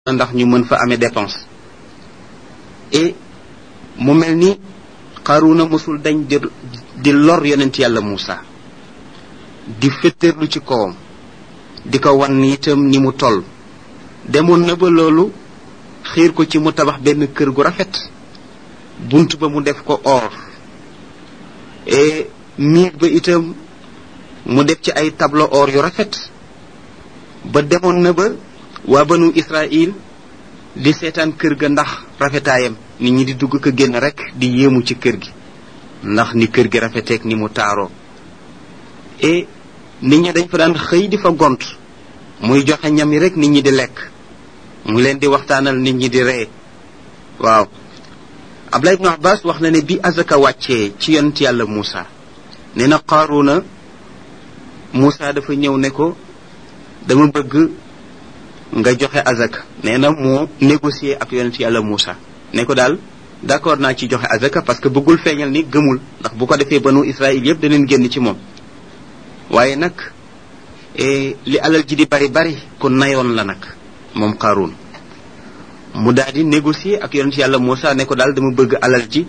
ndax ñu mën fa amee dépense et mu mel ni Qaruna mosul dañ di di lor yonent yàlla Muusa di féttéerlu ci kawam di ko wan itam ni mu toll demoon na ba loolu xiir ko ci mu tabax benn kër gu rafet bunt ba mu def ko or et miir ba itam mu def ci ay tableau or yu rafet ba demoon na ba waa banu Israël di seetaan kër ga ndax rafetaayam nit ñi di dugg ko génn rek di yéemu ci kër gi ndax ni kër gi rafeteek ni mu taaroo et nit ñi dañ fa daan xëy di fa gont muy joxe ñam yi rek nit ñi di lekk mu leen di waxtaanal nit ñi di ree waaw Abdullah ibn Abbas wax na ne bi azaka wàccee ci yonent yàlla Muusa nee na Qaaruna Muusa dafa ñëw ne ko dama bëgg nga joxe azaka nee na moo négocier ak yonent yàlla Muusa ne ko daal d'accord naa ci joxe azaka parce que bëggul feeñal ni gëmul ndax bu ko defee banu Israël yëpp daneen génn ci moom waaye nag li alal ji di bari bari ku nayoon la nag moom Qaaruun mu daal di négocier ak yonent yàlla Muusa ne ko daal dama bëgg alal ji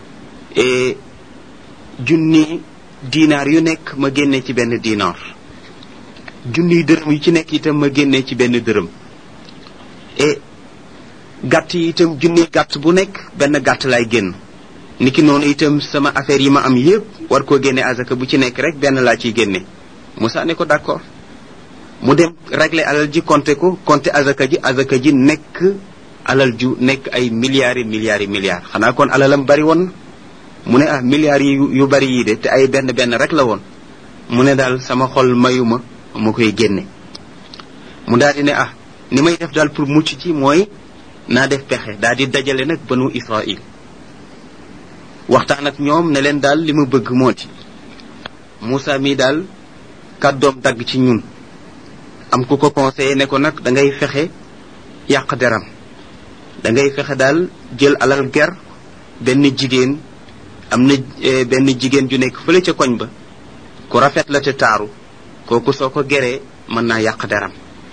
junni dinaar yu nekk ma génne ci benn dinaar junniy dërëm yu ci nekk itam ma génnee ci benn dërëm et gàtt yi itam junniy gàtt bu nekk benn gàtt laay génn niki noonu itam sama affaire yi ma am yépp war koo génne azaka bu ci nekk rek benn laa ciy génne Moussa ne ko d'accord mu dem régler alal ji compter ko compter azaka ji azaka ji nekk alal ju nekk ay milliards yi milliards yi milliards xanaa kon alalam bari woon mu ne ah milliards yi yu bari yii de te ay benn benn rek la woon mu ne daal sama xol mayuma mu koy génne mu daal di ne ah ni may def daal pour mucc ci mooy naa def pexe daal di dajale nag banu Israël waxtaan ak ñoom ne leen daal li ma bëgg moo ci Moussa mii daal kàddoom dagg ci ñun am ku ko conseillé ne ko nag da ngay fexe yàq deram da ngay fexe daal jël alal ger benn jigéen am na benn jigéen ju nekk fële ca koñ ba ku rafet la te taaru kooku soo ko geree mën naa yàq deram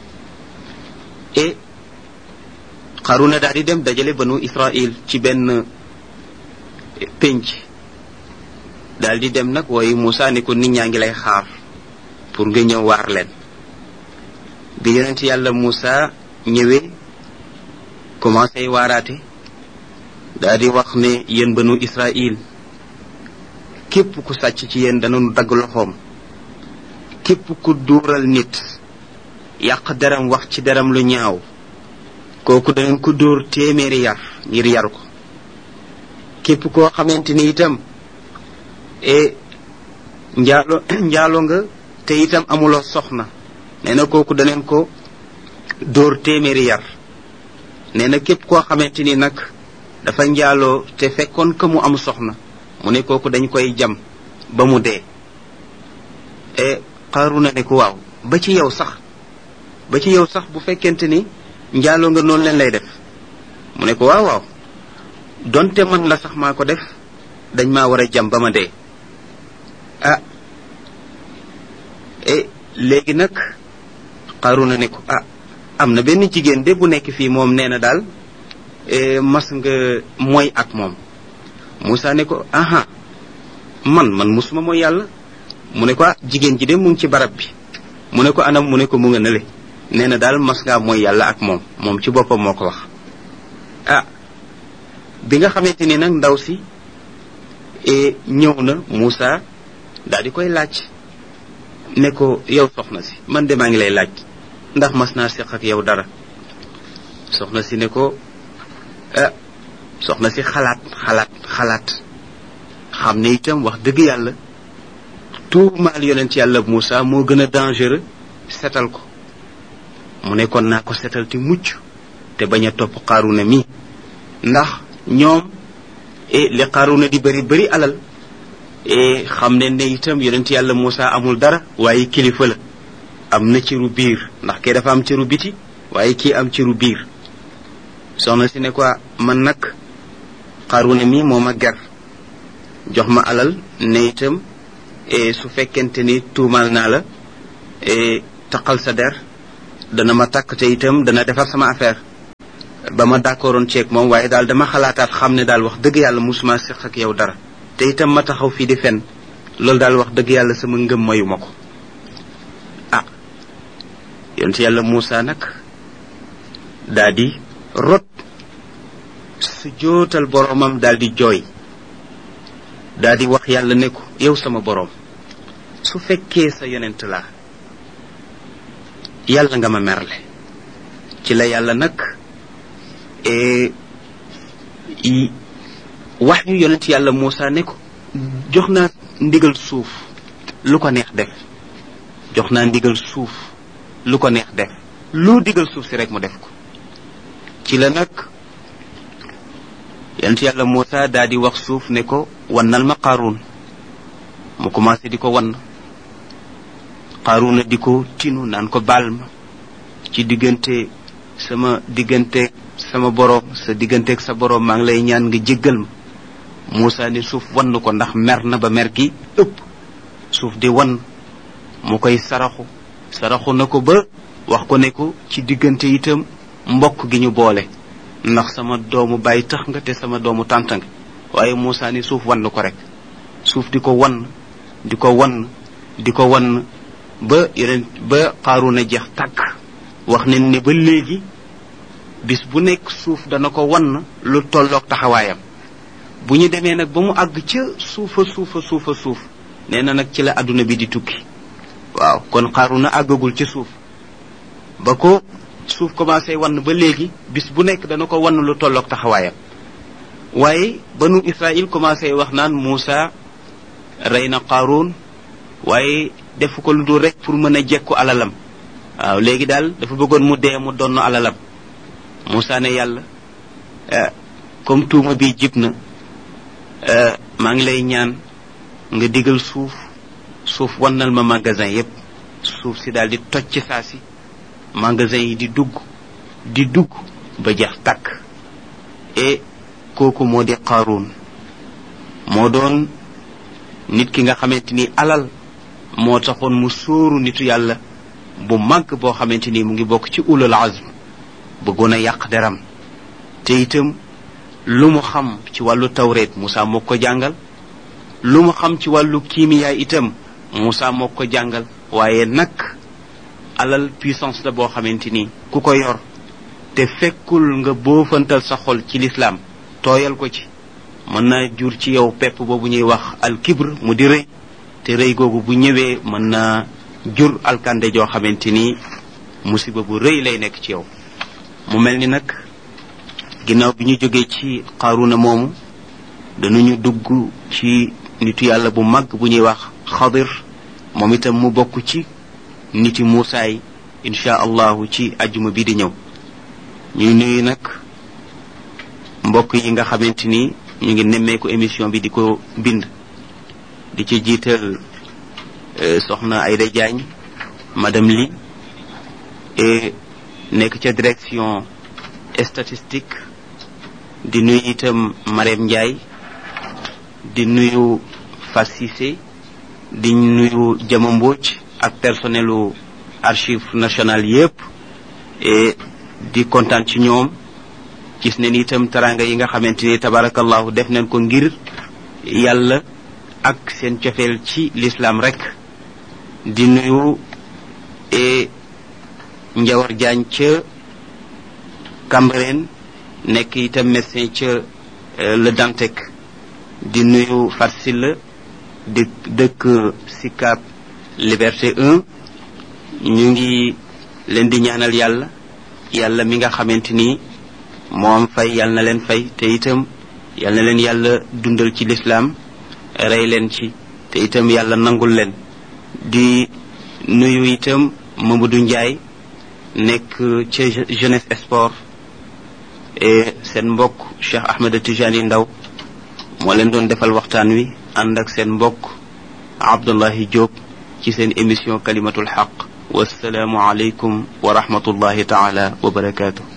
et Qaruna daal di dem dajale banu Israël ci benn pénc daal di dem nag wooyu Moussa ni ko nit ñaa ngi lay xaar pour nga ñëw waar leen bi yonent yàlla Moussa ñëwee commencé waaraate daal di wax ne yéen banu Israël képp ku sàcc ci yéen danañu dagg loxoom képp ku duural nit yàq deram wax ci deram lu ñaaw kooku danañ ko dóor téeméeri yar ngir yar ko képp koo xamante ni itam e njaalo njaalo nga te itam amuloo soxna nee na kooku daneen ko dóor téeméeri yar nee na képp koo xamante ni nag dafa njaaloo te fekkoon ka mu am soxna mu ne kooku dañ koy jam ba mu dee e Qaruna ne ko waaw ba ci yow sax ba ci yow sax bu fekkente ni njaaloo nga noonu leen lay def mu ne ko waaw waaw donte man la sax maa ko def dañ maa war a jam ba ma dee ah e léegi nag Qaruna ne ko ah am na benn jigéen de bu nekk fii moom nee na daal mas nga mooy ak moom Moussa ne ko aha man man musuma mooy yàlla mu ne ko ah jigéen ji de mu ngi ci barab bi mu ne ko anam mu ne ko mu nga nële nee na daal mas ngaa mooy yàlla ak moom moom ci boppam moo ko wax ah bi nga xamante ni nag ndaw si ñëw na Moussa daal di koy laaj ne ko yow soxna si man de maa ngi lay laaj ndax mas naa seq ak yow dara soxna si ne ko ah soxna si xalaat xalaat xalaat xam ne itam wax dëgg yàlla tuumaal yonent yàlla Moussa moo gën a dangereux setal ko mu ne kon naa ko setal ti mucc te bañ a topp Qaruna mi ndax ñoom e li Qaruna di bëri bëri alal e xam ne ne itam yonent yàlla Moussa amul dara waaye kilifa la am na ciru biir ndax kee dafa am ciru biti waaye kii am ciru biir soxna si ne ko man nag Qaruna mi moo ma ger jox ma alal ne itam su fekkente ni tuumaal naa la taqal sa der dana ma takk te itam dana defar sama affaire ba ma d'accordoon ceeg moom waaye daal dama xalaataat xam ne daal wax dëgg yàlla musuma seq ak yow dara te itam ma taxaw fii di fen loolu daal wax dëgg yàlla sama ngëm mayu ma ko ah yonent yàlla Muusa nag daa di rot su jootal boroomam daal di jooy daa di wax yàlla ne ko yow sama boroom su fekkee sa yonent laa yàlla nga ma merle ci la yàlla nag wax yu yonent yàlla Muusa ne ko jox naa ndigal suuf lu ko neex def jox naa ndigal suuf lu ko neex def lu digal suuf si rek mu def ko ci la nag yonent yàlla Muusa daa di wax suuf ne ko wannal ma Qaaruun mu commencé di ko wann Qaaruuna di ko tinu naan ko baal ma ci diggante sama diggante sama boroom sa digganteeg sa boroom maa ngi lay ñaan nga jéggal ma Muusa ni suuf wann ko ndax mer na ba mer gi ëpp suuf di wann mu koy saraxu saraxu na ko ba wax ko ne ko ci diggante itam mbokk gi ñu boole ndax sama doomu bàyyi tax nga te sama doomu tànt nga waaye Muusa ni suuf wann ko rek suuf di ko wann di ko wann di ko wann ba yeneen ba Qaaruuna jeex tàkk wax nañ ne ba léegi bis bu nekk suuf dana ko wann lu tolloog taxawaayam bu ñu demee nag ba mu àgg ca suufa suufa suufa suuf nee na nag ci la àdduna bi di tukki waaw kon Qaaruuna àggagul ca suuf ba ko suuf commencé wann ba léegi bis bu nekk dana ko wann lu tolloog taxawaayam waaye banu Israël commencé wax naan Muusa rey na Qaaruun waaye defu ko lu dul rek pour mën a jekku alalam waaw léegi daal dafa bëggoon mu dee mu donn alalam Muusa ne yàlla comme tuuma bi jib na maa ngi lay ñaan nga digal suuf suuf wannal ma magasin yépp suuf si daal di toj ci saa si magasin yi di dugg di dugg ba jeex tàkk et kooku moo di Qaaruun moo doon nit ki nga xamante ni alal moo taxoon mu sóoru nitu yàlla bu màgg boo xamante ni mu ngi bokk ci ulul azm bëggoon a yàq deram te itam lu mu xam ci wàllu tawreet Moussa moo ko jàngal lu mu xam ci wàllu kiimiyaa itam Moussa moo ko jàngal waaye nag alal puissance la boo xamante ni ku ko yor te fekkul nga boofantal sa xol ci lislaam tooyal ko ci mën naa jur ci yow pepp boobu ñuy wax alkibr mu di rëy te rëy googu bu ñëwee mën naa jur alkande joo xamante ni musiba bu rëy lay nekk ci yow mu mel ni nag ginnaaw bi ñu jógee ci Qaaruuna moomu danañu dugg ci nitu yàlla bu mag bu ñuy wax xadir moom itam mu bokk ci niti Muusaa yi insha allahu ci ajjuma bi di ñëw ñuy nuyu nag mbokk yi nga xamante ni ñu ngi nemmeeku émission bi di ko bind di ci jiital soxna Ayda Diagne madame Li et nekk ca direction statistique di nuyu itam Marème Ndiaye di nuyu Fas Cissé di nuyu Jama Mbodj ak personnelu archive nationale yépp et di kontaan ci ñoom gis ne ni itam taranga yi nga xamante ni tabarakallahu def nañ ko ngir yàlla ak seen cofeel ci l'islam rek di nuyu e njawar jaañ ca Cambérène nekk itam médecin ca le Dantec di nuyu Farsila di dëkk Sicap Liberté 1 ñu ngi leen di ñaanal yàlla yàlla mi nga xamante ni moom fay yàlla na leen fay te itam yàlla na leen yàlla dundal ci lislaam rey leen ci te itam yàlla nangul leen di nuyu itam Mamadou Ndiaye nekk ca jeunesse sport et seen mbokk Cheikh Ahmed Tijani Ndaw moo leen doon defal waxtaan wi ànd ak seen mbokk Abdullahi Diop ci seen émission kalimatul xaq wasalaamu aleykum wa rahmatullahi taala wa barakaatu